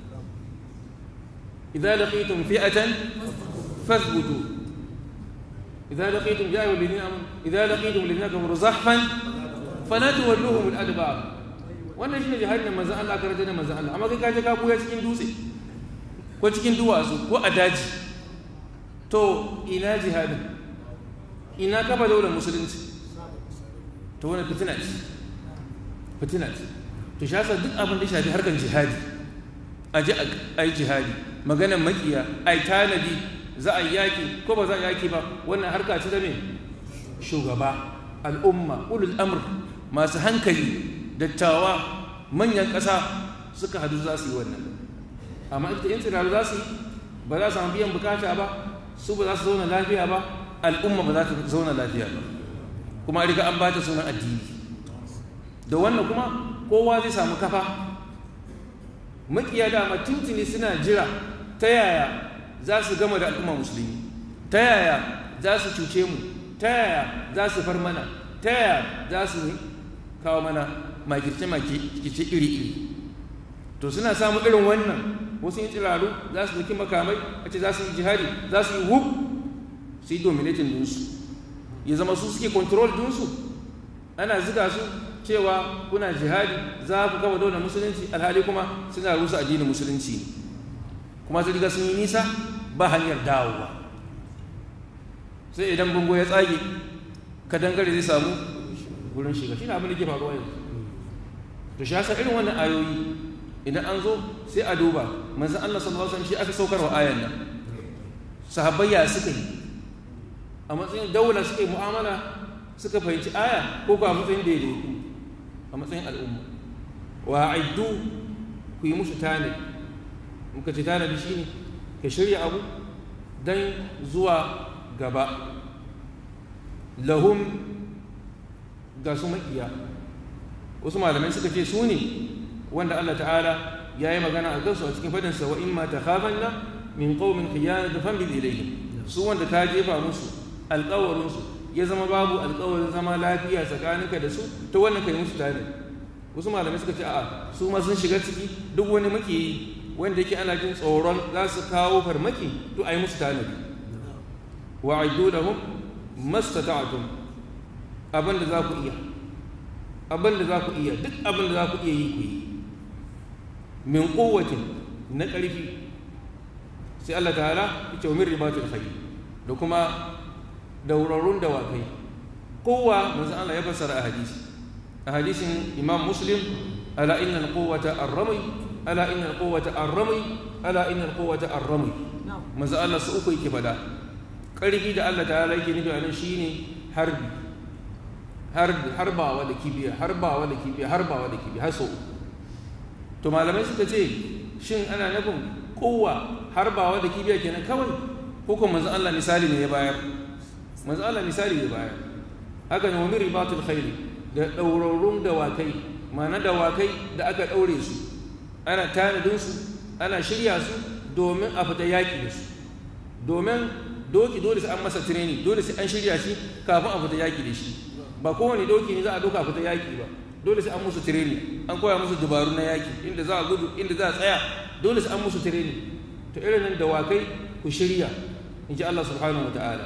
Speaker 1: idza laqitum fi'atan fathbutu idza laqitum ya ayyuhal ladina amanu idza laqitum ladina kafaru zahfan fala tuwalluhum al-adbar wannan shine jihadin da manzon Allah karanta da manzon Allah amma kai ka je ka buya cikin dutse ko cikin duwatsu ko a daji to ina jihadin ina kafa daular musulunci to wani fitina ce fitina ce to shi yasa duk abin da shafi harkar jihadi a ji a yi jihadi maganar makiya a yi tanadi za a yi yaki ko ba za a yaki ba wannan harka ce da me shugaba al'umma ulul amr masu hankali dattawa manyan ƙasa suka hadu za su yi wannan amma ita yin tsiraru za su yi ba za su samu biyan bukata ba su ba za su zauna lafiya ba al'umma ba za ta zauna lafiya ba kuma a riga an ba ta sunan addini da wannan kuma kowa zai samu kafa makiya dama tuntuni suna jira ta yaya za su gama da al'umma musulmi ta yaya za su cuce mu ta yaya za su far mana ta yaya za su kawo mana makirce-makirce iri-iri to suna samu irin wannan wasu yin tsiraru za su doki makamai a ce za su yi jihadi za su yi hub su yi dominatin dinsu ya zama su suke control dinsu ana ziga su cewa kuna jihadi za ku kawo daular musulunci alhali kuma suna rusa addinin musulunci ne kuma su riga sun yi nisa ba hanyar dawowa sai idan bango ya tsage kadangare zai samu wurin shiga shi ne abin da ke faruwa yanzu to shi hasa irin wannan ayoyi idan an zo sai a duba manzan Allah sallallahu alaihi wasallam shi aka saukar wa ayan nan sahabbai ya suka yi a matsayin daula suka yi mu'amala suka fahimci aya ko ba matsayin daidaiku a matsayin al'umma wa aiddu ku yi musu tanadi muka ce tanadi shine ka shirya abu dan zuwa gaba lahum ga su makiya wasu malamai suka ce su ne wanda Allah ta'ala ya yi magana a kansu a cikin fadinsa wa imma ta khafanna min qaumin khiyana fambil ilayhim su wanda ta jefa musu alƙawarinsu ya zama babu alƙawarin zama lafiya tsakaninka da su ta wannan kai musu tare wasu malamai suka ce a'a su ma sun shiga ciki duk wani makiyi wanda yake ana jin tsoron za su kawo farmaki to a yi musu tanadi wa aiddu lahum mastata'tum abin da za ku iya abin da za ku iya duk abin da za ku iya yi ku yi min kowatin na ƙarfi sai Allah ta'ala ya ce wa min ribatul khayr da kuma daurarun dawakai kowa manzo Allah ya fassara a hadisi a hadisin Imam Muslim ala inna al-quwwata ar-ramy ala inna al-quwwata ar-ramy ala inna al-quwwata ar-ramy manzo Allah su uku yake fada ƙarfi da Allah ta'ala yake nufi anan shine harbi harbawa da kibiya harbawa da kibiya harbawa da kibiya har sau to malamai suka ce shin ana nufin kowa harbawa da kibiya kenan kawai ko kuma manzo Allah misali ne ya bayar manzo Allah misali ya bayar haka ne wani ribatul khairi da daurarrun dawakai ma'ana dawakai da aka daure su ana tanadin su ana shirya su domin a fita yaki da su domin doki dole sai an masa training dole sai an shirya shi kafin a fita yaki da shi ba kowane doki ne za a doka fita yaki ba dole sai an musu training an koya musu dabaru na yaki inda za a gudu inda za a tsaya dole sai an musu training to irin nan dawakai ku shirya in ji Allah subhanahu wa ta'ala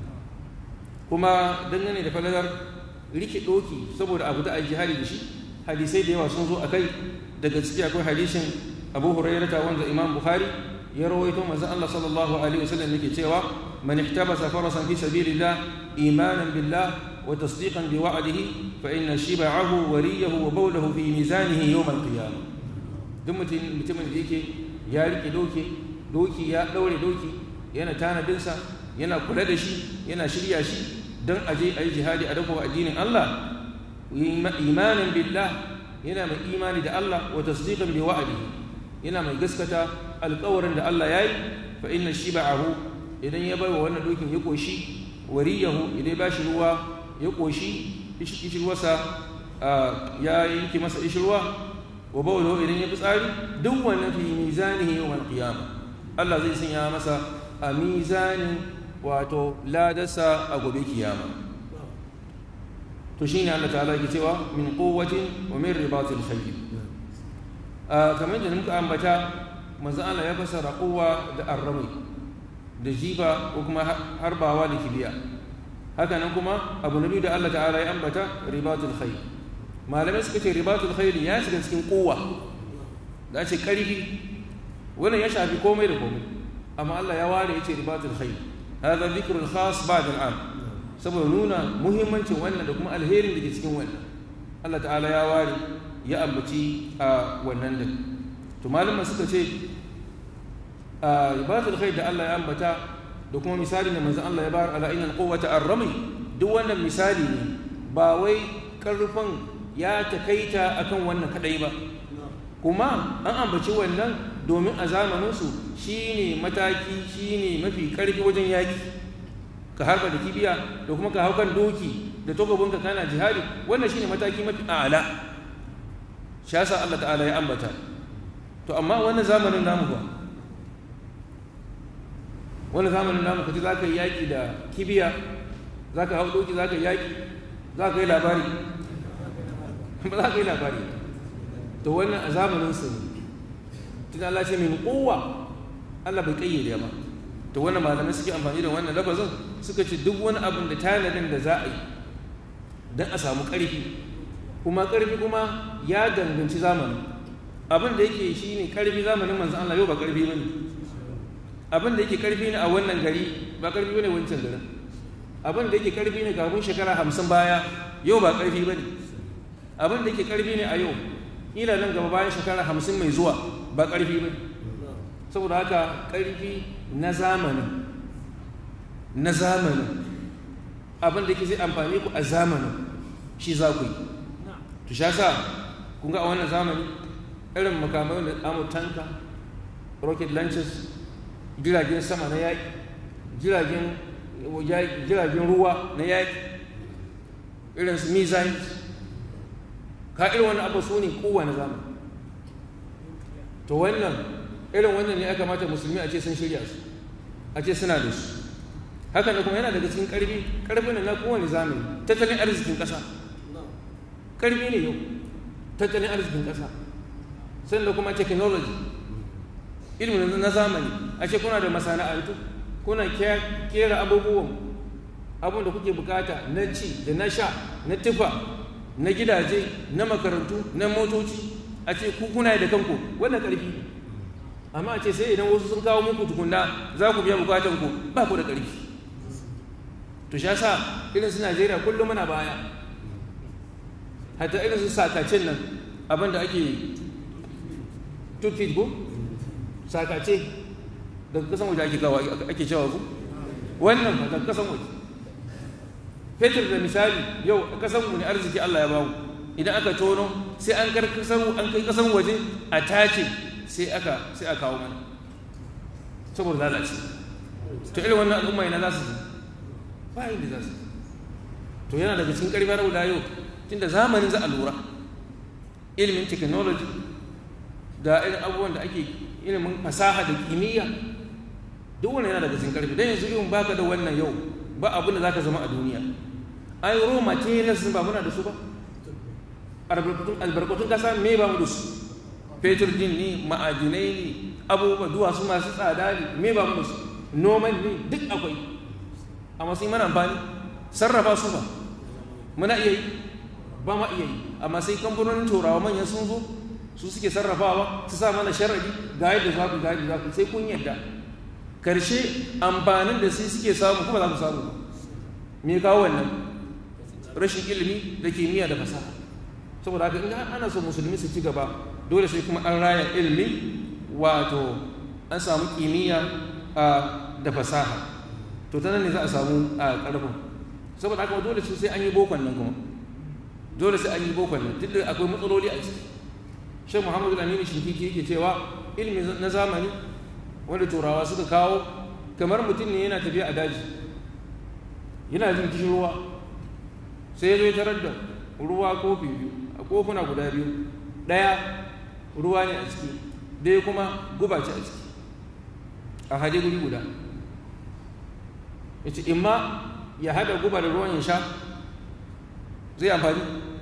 Speaker 1: kuma dangane da falalar rike doki saboda abu da a jihari da shi hadisai da yawa sun zo a kai daga ciki akwai hadisin abu hurairata wanda imam bukhari ya rawaito manzon Allah sallallahu alaihi wasallam yake cewa man ihtabasa farasan fi sabilillah imanan billah wa tasdiqan bi wa'dihi fa inna shib'ahu wa riyahu wa bawlahu fi mizanihi yawm al-qiyamah duk mutum mutumin da yake ya rike doki doki ya daure doki yana tanadinsa yana kula da shi yana shirya shi don aje a yi jihadi a dafa addinin Allah imanin billah yana mai imani da Allah wa tasdiqan bi wa'dihi yana mai gaskata alƙawarin da Allah yayi fa inna shiba'ahu idan ya baiwa wannan dokin ya koshi wariyahu idan ba shi ruwa ya koshi ishirwarsa ya yanki masa ishirwa wa bawlo idan ya fitsari duk wannan fi mizanihi yawmal qiyamah Allah zai sanya masa a mizanin wato ladarsa a gobe kiyama to shine Allah ta'ala yake cewa min quwwatin wa min ribatil khayl a kamar da muka ambata manzo Allah ya fasara quwwa da arrami da jifa ko kuma harbawa da kibiya haka nan kuma abu nabi da Allah ta'ala ya ambata ribatul khayl malamai suka ce ribatul khayl ya shiga cikin quwwa da ce karfi wannan ya shafi komai da komai amma Allah ya ware yace ribatul khayl hada dhikrul khas ba'da al'am saboda nuna muhimmancin wannan da kuma alherin da ke cikin wannan Allah ta'ala ya ware ya ambaci a wannan din to malaman suka ce a ribatul khayl da Allah ya ambata da kuma misali ne manzon Allah ya bar ala innal quwwata ar-rami duk wannan misali ne ba wai karfin ya takaita akan wannan kadai ba kuma an ambaci wannan domin a zamaninsu shi ne mataki shi ne mafi ƙarfi wajen yaƙi ka harba da kibiya da kuma ka hau kan doki da togabinka kana jihadi wannan shi ne mataki mafi ala shi yasa Allah ta'ala ya ambata to amma wannan zamanin namu ba wannan zamanin namu kaji za ka yi yaƙi da kibiya za ka hau doki za ka yi yaƙi za ka yi labari ba za ka yi labari to wannan a zamaninsu ne tun Allah ce min kowa Allah bai kayyade ba to wannan malamai suke amfani da wannan lafazin suka ce duk wani abin da tanadin da za a yi don a samu ƙarfi kuma ƙarfi kuma ya danganci zamanin abin da yake shi ne ƙarfi zamanin manzan Allah yau ba ƙarfi ba ne abin da yake ƙarfi ne a wannan gari ba ƙarfi ba ne wancan garin abin da yake ƙarfi ne kafin shekara hamsin baya yau ba ƙarfi ba ne abin da yake ƙarfi ne a yau ila nan gaba bayan shekara hamsin mai zuwa ba ƙarfi ba saboda haka ƙarfi na zamanin na zamanin abin da ke zai amfani ku a zamanin shi za ku yi to sha sa kun ga a wannan zamani irin makamai da amu tanka rocket launches jiragen sama na yaƙi jiragen ruwa na yaƙi irin su missiles ka irin wani abu su ne kowane zamani to wannan irin wannan ne aka mata musulmi a ce sun shirya su a ce suna da su haka da kuma yana daga cikin ƙarfi ƙarfi na kowane zamani tattalin arzikin ƙasa ƙarfi ne yau tattalin arzikin ƙasa sannan kuma technology ilimin na zamani a ce kuna da masana'antu kuna kera abubuwan abin da kuke bukata na ci da na sha na tufa na gidaje na makarantu na motoci a ce ku kuna da kanku wannan ƙarfi amma a ce sai idan wasu sun kawo muku tukunna za ku biya bukatan ku ba ku da ƙarfi to sha sa irin su Najeriya kullum muna baya hatta irin su sakacin nan abin da ake tutfit ko sakace daga kasan waje ake kawo ake cewa ku wannan ba daga kasan waje fetur da misali yau a kasan mu ne arziki Allah ya bamu idan aka tono sai an kar kasan an kai kasan waje a tace sai aka sai aka kawo mana saboda lalace to irin wannan al'umma ina za su ba inda za su to yana daga cikin karfin rabu da yau tunda zamanin za a lura ilimin technology da irin abubuwan da ake ilimin fasaha da kimiyya duk wannan yana daga cikin karfi dan yanzu in baka da wannan yau ba abin da zaka zama a duniya ai raw materials ba muna da su ba albarkatun albarkatun kasa me ba mu da su fetur din ne ma'adinai ne abubuwa duwatsu masu tsada ne me ba mu da su noman ne duk akwai amma sai mana amfani sarrafa su ba muna iya yi ba ma iya yi amma sai kamfanonin turawa manyan sun zo su suke sarrafawa su sa mana sharadi ga yadda za ku ga yadda za ku sai kun yadda karshe amfanin da su suke samu kuma za ku samu me kawo wannan rashin ilimi da kimiyya da fasaha saboda haka in ana so musulmi su ci gaba dole sai kuma an raya ilimi wato an samu kimiyya da fasaha to ta nan ne za a samu a ƙarfin saboda haka dole sai an yi bokon nan kuma dole sai an yi bokon nan duk da akwai matsaloli a ciki shan muhammadu aminu shinkiki yake cewa ilimi na zamani wanda turawa suka kawo kamar mutum ne yana tafiya a daji yana jin kishin ruwa sai ya zo ya tarar da ruwa kofi biyu a kofuna guda biyu ɗaya ruwa ne a ciki ɗaya kuma guba ce a ciki a haɗe guri guda ya ce imma ya haɗa guba da ruwan ya sha zai amfani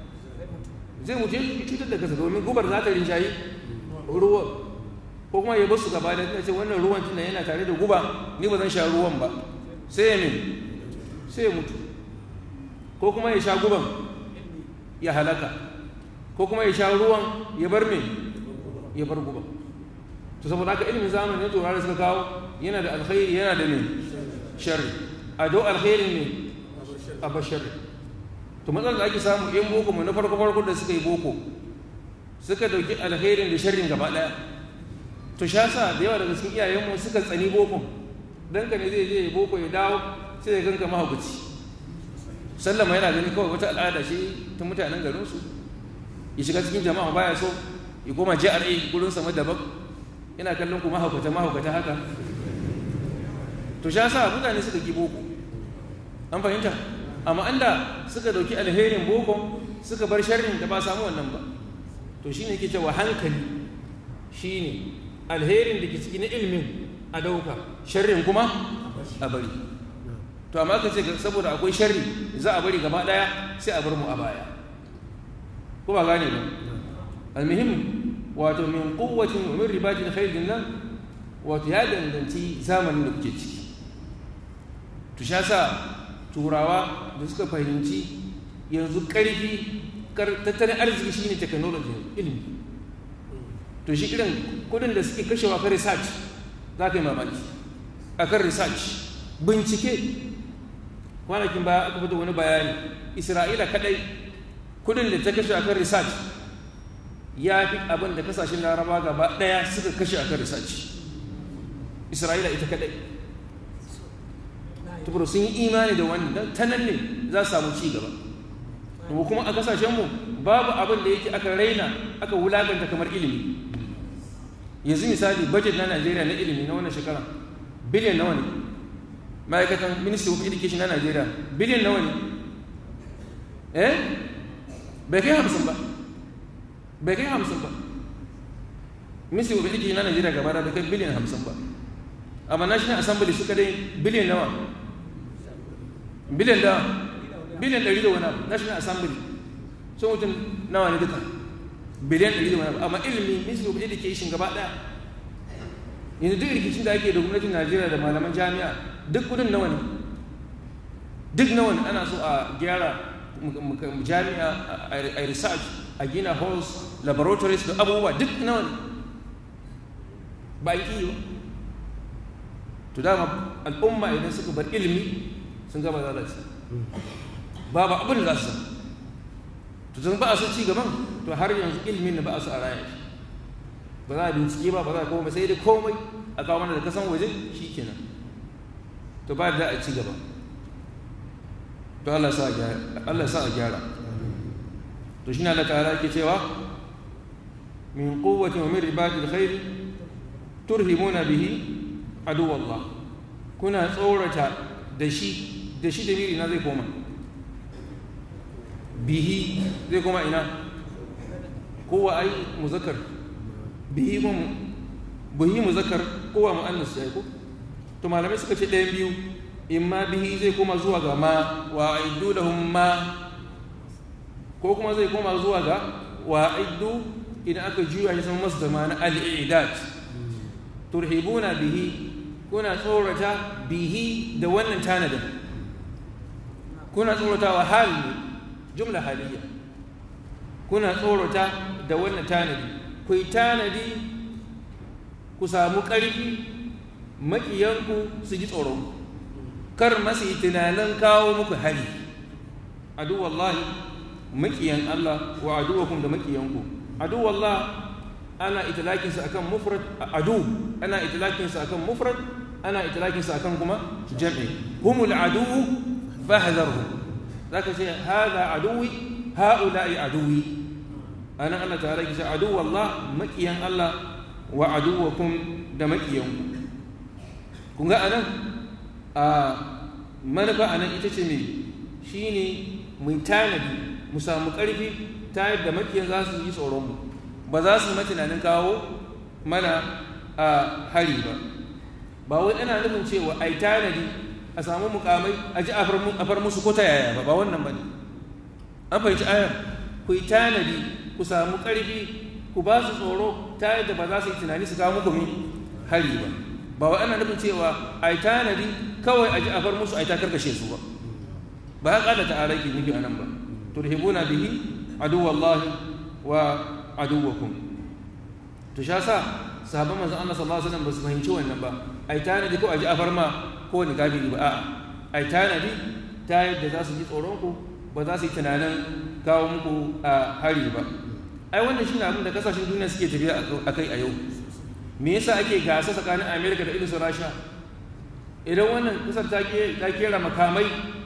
Speaker 1: zai mutu ya cutar da kasa domin gubar za ta rinjaye ruwan ko kuma ya basu gaba da ce wannan ruwan tunda yana tare da guba ni ba zan sha ruwan ba sai ya min sai ya mutu ko kuma ya sha guban ya halaka ko kuma ya sha ruwan ya bar me ya bar guban to saboda haka ilimin zamani na turawa da suka kawo yana da alkhairi yana da me sharri a do alkhairin ne a bar sharri to matsalar da ake samu yan boko mu na farko farko da suka yi boko suka dauki alkhairin da sharrin gaba daya to sha sa da yawa daga cikin iyayenmu suka tsani boko dan ka ne zai je boko ya dawo sai ya ganka mahaukaci sallama yana gani kawai wata al'ada shi ta mutanen garinsu ya shiga cikin jama'a baya so ya koma JRA gurin sama daban yana kallon ku mahaukata mahaukata haka to sha sa mutane suka ki boko an fahimta amma anda suka dauki alherin boko suka bar sharrin da ba samu wannan ba to shine yake cewa hankali shine alherin da ke ciki na ilimin a dauka sharrin kuma a bari to amma ka ce saboda akwai sharri za a bari gaba daya sai a bar mu a baya ko ba gane ba almuhim wato min quwwatin wa min ribatil khayl nan wato ya danganci zamanin da kuke ciki to sha sa turawa da suka fahimci yanzu karfi tattalin arziki shine technology ilimi to shi irin kudin da suke kashewa kan research za ka yi mamaki akan research bincike kwanakin baya aka fito wani bayani isra'ila kadai kudin da ta kashe akan research ya fi abin da kasashen laraba gaba daya suka kashe akan research isra'ila ita kadai tukuru sun yi imani da wani don ta nan ne za su samu ci gaba kuma kuma a kasashenmu babu abin da yake aka raina aka wulaganta kamar ilimi yanzu misali budget na najeriya na ilimi na wannan shekara biliyan nawa ne ma'aikatan ministry of education na najeriya biliyan nawa ne eh bai kai hamsin ba bai kai hamsin ba ministry of education na najeriya gaba da bai kai biliyan hamsin ba amma national assembly suka dai biliyan nawa biliyan da biliyan ɗari da wani abu national assembly sun mutum nawa ne duka biliyan ɗari da wani abu amma ilimi ministry of education gaba ɗaya yanzu duk rikicin da ake da gwamnatin najeriya da malaman jami'a duk kudin nawa ne duk nawa ne ana so a gyara jami'a a research a gina halls laboratories da abubuwa duk nawa ne ba yi ba to dama al'umma idan suka bar ilimi sun gaba lalace babu abin da za su to zan ba a so ci gaban to har yanzu ilimin da ba a so a raya shi ba za a bincike ba ba za a komai sai dai komai a kawo mana da kasan waje shi kenan to ba da a ci gaba to Allah sa a gyara to shi ne Allah ta'ala ke cewa min quwwati wa min ribatil khair turhimuna bihi adu Allah kuna tsorata da shi da shi da miri na zai koma bihi zai koma ina kowa ai muzakkar bihi kuma bihi muzakkar kowa mu'annas ya ko to malamai suka ce ɗayan biyu in ma bihi zai koma zuwa ga ma wa aiddu lahum ma ko kuma zai koma zuwa ga wa aiddu idan aka juya shi sama masdar ma na al-i'dad turhibuna bihi kuna tsorata bihi da wannan tanadin kuna tsoratawa hal jumla haliyya kuna tsorata da wannan tanadi ku yi tanadi ku samu ƙarfi maƙiyanku su ji tsoron kar masu yi tunanin kawo muku hari adu wallahi maƙiyan Allah wa aduwakum da maƙiyanku adu wallah ana itilakinsa akan mufrad adu ana itilakinsa akan mufrad ana itilakinsa akan kuma jam'i humul adu fahdharhum zaka ce hada aduwi haula'i aduwi ana Allah ta'ala ki ce adu wallah maƙiyan Allah wa aduwakum da maƙiyanku kun ga anan a manufa anan ita ce me shine mu tanadi mu samu ƙarfi ta yadda makiyan za su yi tsoronmu ba za su yi tunanin kawo mana a hari ba ba wai ana nufin cewa ai tanadi a samu mukamai a ji a far musu ko ta yaya ba ba wannan ba ne an fahimci ayar ku yi tanadi ku samu ƙarfi ku ba su tsoro ta yadda ba za su yi tunani su kawo muku hari ba ba wai ana nufin cewa ai tanadi kawai a ji a far musu ai ta karkashe su ba ba ya ƙada ta'ala ke nufi a nan ba turhibuna bihi aduwallahi wa aduwakum to sha sa sahabban manzon Allah sallallahu alaihi wasallam ba su fahimci wannan ba ai tanadi ko aji afar ma ko ni gabiri ba a'a ai tanadi ta yadda za su ji tsoron ku ba za su yi tunanin kawo muku a hari ba ai wannan shine abin da kasashen duniya suke tafiya akai a yau me yasa ake gasa tsakanin America da irin su Rasha idan wannan kasar ta kera makamai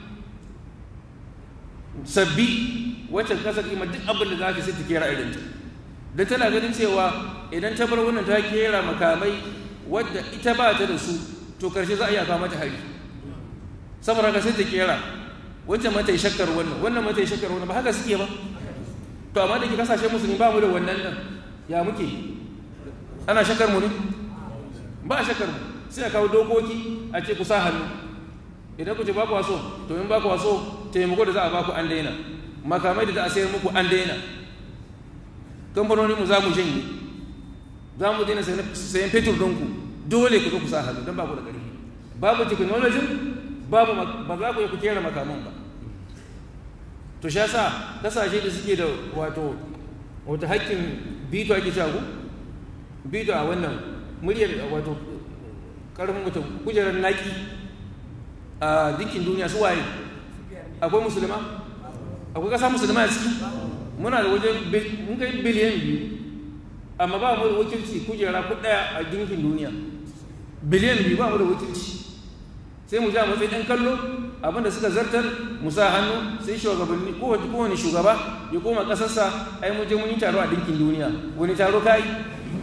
Speaker 1: sabbi wacce kasar ima duk abin da za ta sai ta kera irin ta da tana ganin cewa idan ta bar wannan ta kera makamai wadda ita ba ta da su to karshe za a iya kawo mata hari saboda ka sai ta kera wancan mata yi shakkar wannan wannan mata yi shakkar wannan ba haka suke ba to amma da ke kasashen musulmi ba mu da wannan nan ya muke ana shakkar mu ne ba a shakkar mu sai a kawo dokoki a ce ku sa hannu idan ku ce ba ku waso to in ba ku waso taimako da za a ba ku an daina makamai da za a sayar muku an daina kamfanoninmu za mu janye za mu daina sayan fetur ɗinku dole ku zo ku sa hannu don ba ku da ƙarfi babu technology babu ba za ku yi ku kera makaman ba to sha sa kasashe da suke da wato wata haƙƙin bito ake cewa ku bito a wannan muryar wato ƙarfin mutum kujerar naƙi a dukkin duniya su waye akwai musulma akwai ƙasa musulma a ciki muna da wajen mun kai biliyan biyu amma ba mu da wakilci kujera ku ɗaya a dinkin duniya biliyan biyu ba mu da wakilci sai mu ja matsayin ɗan kallo abinda suka zartar mu sa hannu sai shugabanni kowane shugaba ya koma ƙasarsa ai mu je mun yi taro a dinkin duniya wani taro ka yi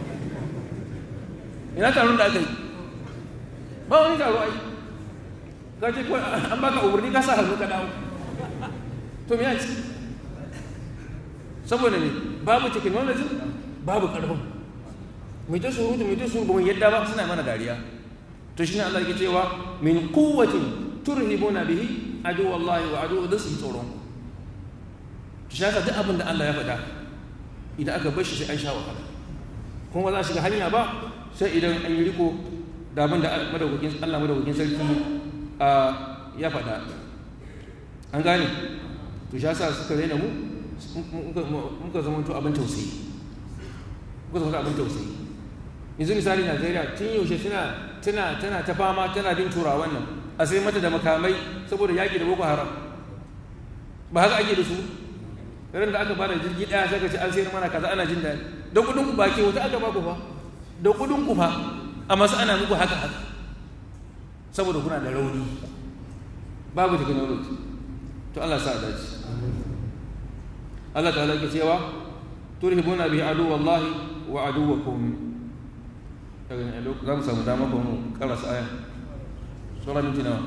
Speaker 1: ina taron da aka yi ba wani taro ai ka ce an baka umarni ka sa hannu ka dawo to me ya ci saboda ne babu technology babu karfin mai ta surutu mai ta surutu ba yadda ba suna mana dariya to shi ne Allah yake cewa min quwwatin turhibuna bihi adu wallahi wa adu da su tsoron to shi duk abin da Allah ya faɗa idan aka bar shi sai an sha wahala kuma ba za a shiga hanya ba sai idan an yi riko da abin da madaukakin Allah madaukakin sarki ya faɗa an gane to shi yasa suka raina mu muka zama to abin tausayi muka zama abin tausayi yanzu misali Najeriya tun yaushe tana tana tana ta fama tana bin turawan nan a sai mata da makamai saboda yaƙi da Boko Haram ba haka ake da su ran da aka bada jirgi ɗaya sai ka ce an sayar mana kaza ana jin daɗi da kuɗin ku ba ke wata aka ba ku fa da kuɗin ku fa amma su ana muku haka haka saboda kuna da rauni babu technology to Allah sa dace Allah ta'ala ke cewa turhibuna bi adu wallahi wa aduwakum daga ne za mu samu dama ko mu karasa aya sura minti nawa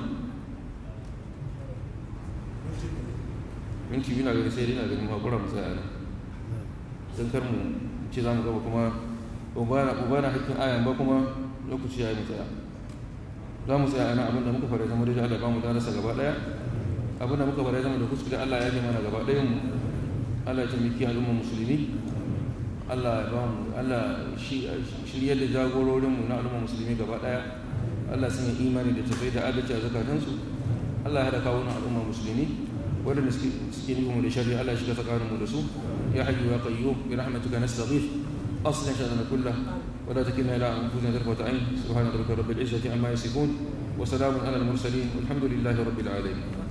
Speaker 1: minti biyu na gari sai dai na gani mu hakura mu tsaya don kar mu ce za mu gaba kuma ba na hakkin ayan ba kuma lokaci ya yi mu tsaya za mu tsaya ana abinda muka fara zama da Allah ba mu darasa gaba daya abinda muka fara zama da kuskure Allah ya ji mana gaba dayan mu Allah ya taimaki al'umma musulmi Allah ya ba mu Allah shiryar da jagororin mu na al'umma musulmi gaba daya Allah sun yi imani da tafai da adalci a zakatansu Allah ya haɗa kawo na al'umma musulmi waɗanda suke nufin mu da shari'a Allah ya shiga tsakaninmu da su ya hayyu ya qayyum bi rahmatika nastaghith أصلح شأننا كله ولا تكلنا إلى أنفسنا طرفة عين سبحان ربك رب العزة عما يصفون وسلام على المرسلين والحمد لله رب العالمين